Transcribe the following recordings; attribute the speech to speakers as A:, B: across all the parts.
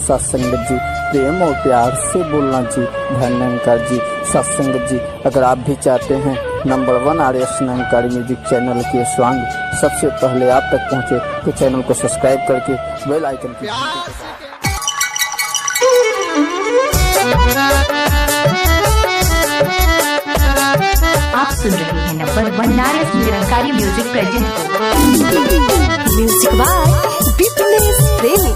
A: सत्संग जी प्रेम और प्यार से बोलना जी धन्यंकर जी सत्संग जी अगर आप भी चाहते हैं नंबर वन आर एस नंकारी म्यूजिक चैनल के स्वांग सबसे पहले आप तक पहुंचे तो चैनल को सब्सक्राइब करके बेल आइकन की
B: आप सुन रहे हैं नंबर वन नारस निरंकारी म्यूजिक प्रेजेंट को
C: म्यूजिक बाय बिपनेश प्रेमी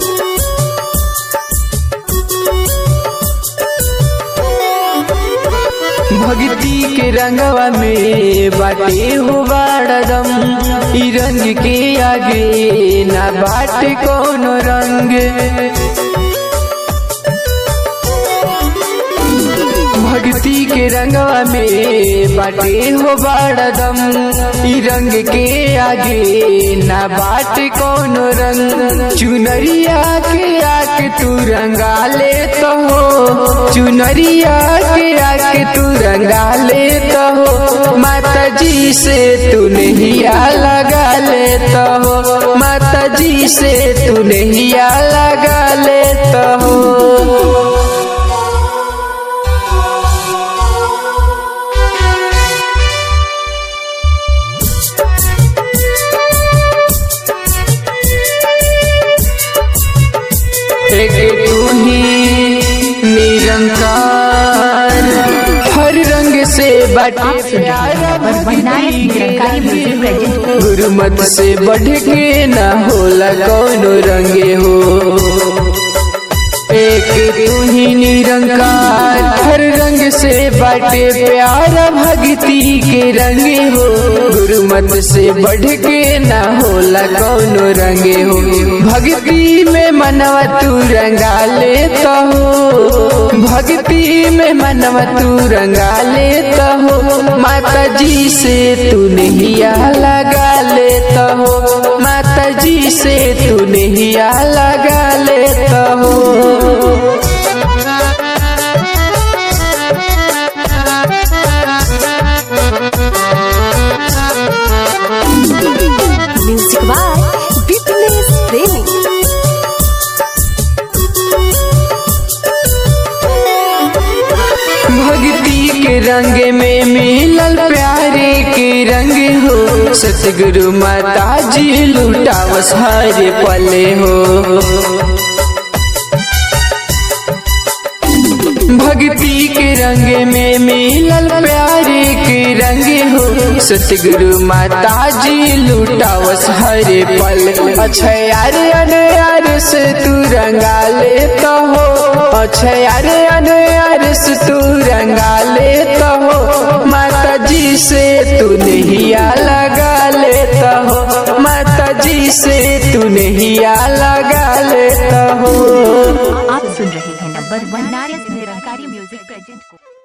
D: भक्ति के रंगवा में बाटे हो बाड़दम ई रंग के आगे ना बाटे कौन रंग भक्ति के रंगवा में बाटे हो बाड़दम ई रंग के आगे ना बाटे कौन रंग चुनरिया के आके तू रंगा ले तो हो चुनरिया के आके तू रंगा ले तो हो माता जी से तू नैया लगा ले तो हो माता जी से तू नैया लगा ले तो हो एक तू ही निरंकार हर रंग से बाटे
B: आप सुन रहे हैं नंबर वन नारस निरंकारी म्यूजिक प्रेजेंट को
D: गुरुमत से बढ़ के न होला कौनो रंगे हो एक तू ही निरंकार हर रंग से बाटे प्यारा भक्ति के रंगे हो गुरुमत से बढ़ के न होला कौनो रंगे हो भक्ति में मनवा तू रंगा लेता हो भक्ति में मनवा तू रंगा लेता हो माता जी से तू नैया लगा लेता हो माता जी से तू नैया लगा लेता हो
C: म्यूजिक बाय बिपनेश प्रेमी
D: भक्ति के रंग में मिलल प्यारे के रंग हो सतगुरु माता जी लुटावस हर पले हो भक्ति के रंग में मिलल प्यारे के रंग हो सतगुरु माता जी लुटावस हर पल अच्छा यार अने यार से तू रंगा लेता हो अच्छा यार अने यार से तू रंगा लेता हो माता जी से तू नैया लगा लेता हो माता जी से तू नैया लगा लेता हो
B: आप सुन रहे हैं नंबर वन नारस निरंकारी म्यूजिक प्रेजेंट को